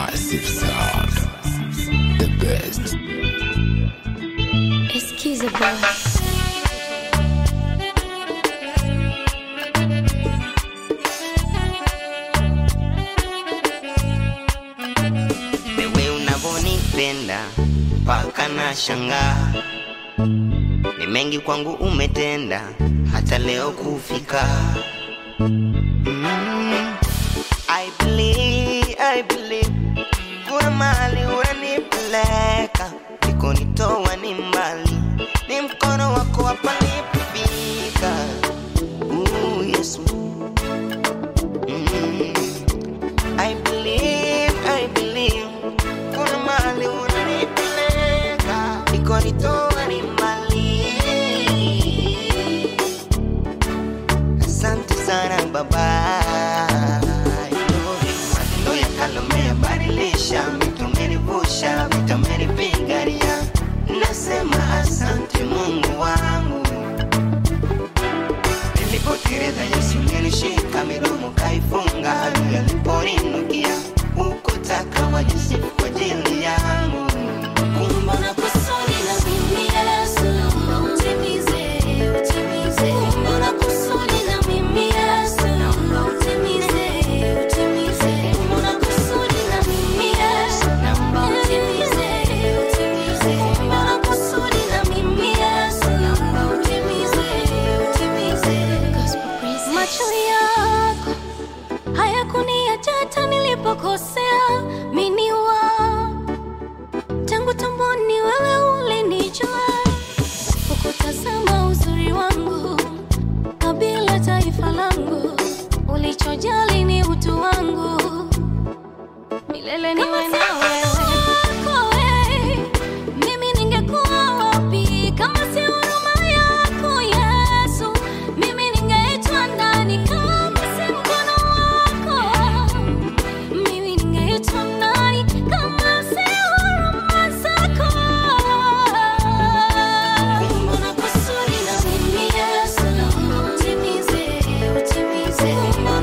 Massive sound. The best. Excuse boy. Wewe unavonipenda mpaka na shangaa, ni mengi kwangu umetenda, hata leo kufika. Mm, I believe, I believe, kuna mahali unanipeleka, nikonitoa ni mbali, ni mkono wako hapa nipofika. Ooh, Yesu. Mm. I believe, I believe Kuna mahali unanipeleka Iko nitoa ni mbali Asante sana baba Matendo ya kale umeyabadilisha Vitu umenivusha, vitu umenipigania Nasema asante Mungu wangu Nilipoteleza Yesu nilishika midomo kaifunga, adui aliponinukia ukutaka wajisifu kwa ajili yangu. Kumbe una kusudi na mimi Yesu, utimize, utimize. Kumbe una kusudi na mimi Yesu, utimize, utimize. Kumbe una kusudi na mimi Yesu, utimize, utimize. Kumbe una kusudi na mimi Yesu, utimize, utimize. Macho yako hayakuniacha hata nilipokosea, mimi wako tangu tumboni wewe ulinijua, ukutazama uzuri wangu kabila taifa langu, ulichojali ni utu wangu, milele niwe na wewe. Mimi ningekuwa wapi kama si huruma yako Yesu? Mimi ningeitwa nani kama si mkono wako? Mimi ningeitwa nani kama si huruma zako? Kumbe una kusudi na mimi Yesu, utimize, utimize. Kumbe